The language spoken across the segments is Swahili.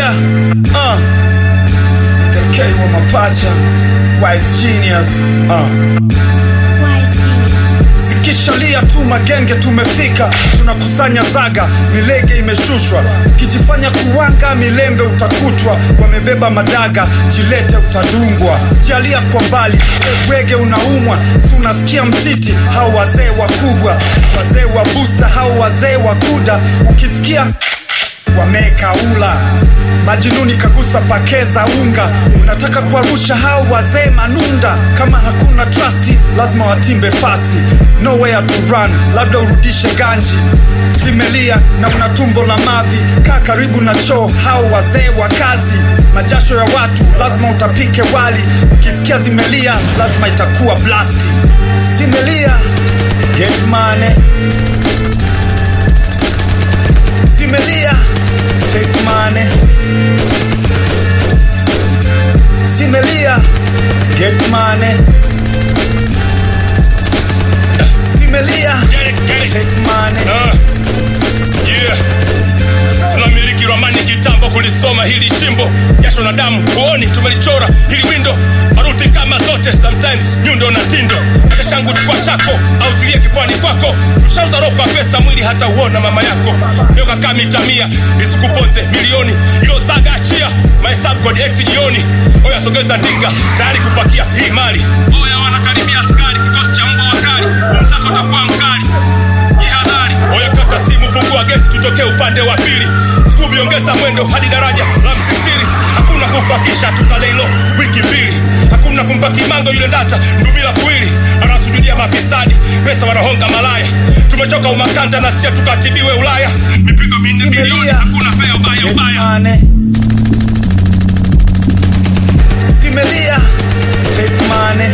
Simelia uh. KK wa mapacha Wise Genius uh. Sikishalia tu magenge, tumefika, tunakusanya zaga, milege imeshushwa. Ukijifanya kuwanga milembe utakutwa, wamebeba madaga, jilete utadungwa. Sijalia kwa mbali, wege unaumwa, si unasikia mtiti, hao wazee wakubwa, wazee wa busta, hao wazee wa kuda, ukisikia wamekaula majinuni kagusa pakeza unga unataka kuarusha hao wazee manunda kama hakuna trust lazima watimbe fasi nowhere to run labda urudishe ganji zimelia na una tumbo la mavi kaa karibu na choo hao wazee wa kazi majasho ya watu lazima utapike wali ukisikia zimelia lazima itakuwa blasti zimelia get money zimelia take money zimelia get money zimelia Get it, get it. take money Ah, yeah. tunamiliki ramani kitambo kulisoma hili chimbo jasho na damu huoni tumelichora hili windo maruti kama zote sometimes nyundo na tindo hata changu chukua chako au silie kifuani kwako tushauza roho kwa pesa mwili hata uona mama yako nyoka kaa mita mia isikuponze milioni ilo saga achia mahesabu kwenye x jioni oya sogeza ndinga tayari kupakia hii mali oya wanakaribia askari kikosi cha mbwa wakali msako utakuwa mkali jihadhari oya kata simu fungua geti tutokee upande wa pili skubi ongeza mwendo hadi daraja la msisiri hakuna kufakisha tukaleilo wiki mbili hakuna kumpa kimango yule ndata ndumila kuwili anasujudia mafisadi pesa wanahonga malaya tumechoka umakanta na sia tukatibiwe ulaya mipigo minne bilioni Simelia. hakuna fea ubaya Get ubaya money. Simelia, take money.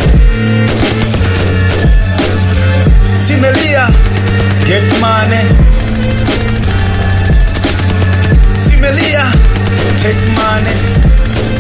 Simelia, get money. Simelia, take money.